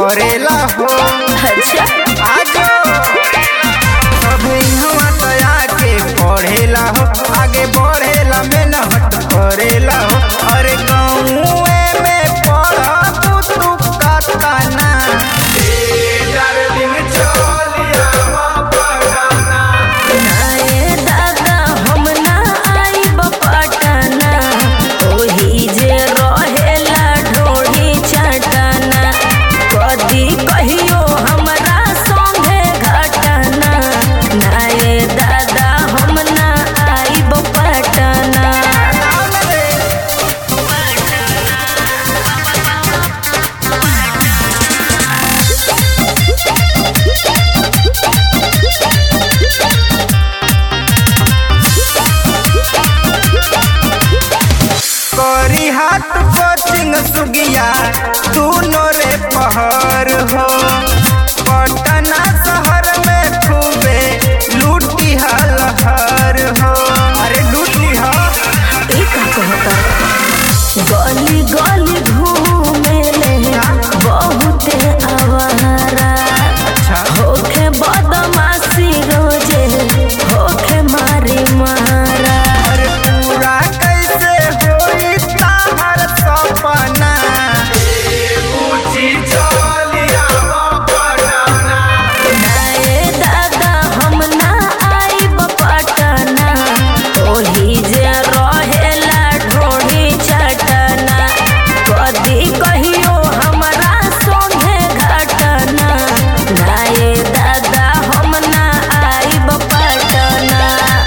करेला हो अच्छा आजो सभे इहवा तया के पढ़ेला हो आगे बढ़ेला मेहनत करेला हो अरे गाँवे में पढ़ तू कतना नाये दादा हम ना आइब पटना ओही जे रहेला ढोढ़ी चटना कदी कहियो हमरा संगे घटना नाये दादा हम ना आइब पटना करी हाथ कोचिंग सुगिया दोनों रे पहर हो पटना शहर में खूबे लूटी हलहर हो अरे लूटी हो ई का कहता गली गली घूमेले बहुते आवारा अच्छा होखे बदमाशी रोजे होखे मारी मारा अरे पूरा कैसे होई ताहर सपना नाये दादा हम ना आइब पटना ओही जे रहेला ढोढ़ी चटना कदी कहियो हमरा संगे घटना नाये दादा हम ना आइब पटना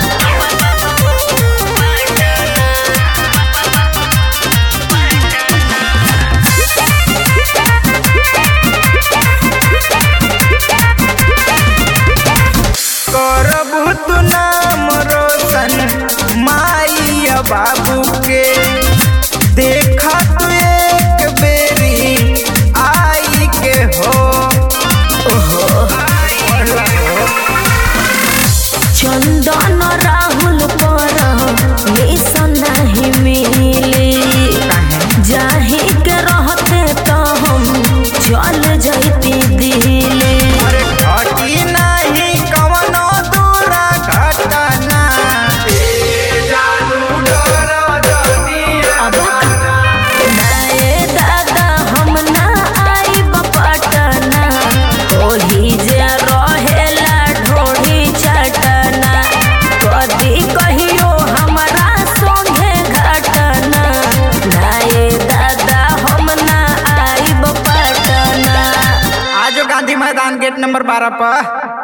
करबू तू नाम रोशन माइया बाबू के देखा तू एक बेरी आई के हो चंदन राहुल पर मिशन नहीं मिली जाही के रहते तो हम चल जैती दिल्ली अरे घटी नहीं कवनो दूरा घटना अब नाये दादा हम ना आइब पटना ओही जे रहेला ढोढ़ी चटना कदी कहियो हमरा संगे घटना नाये दादा हम ना आइब पटना आजो गांधी मैदान गेट नंबर बारह पर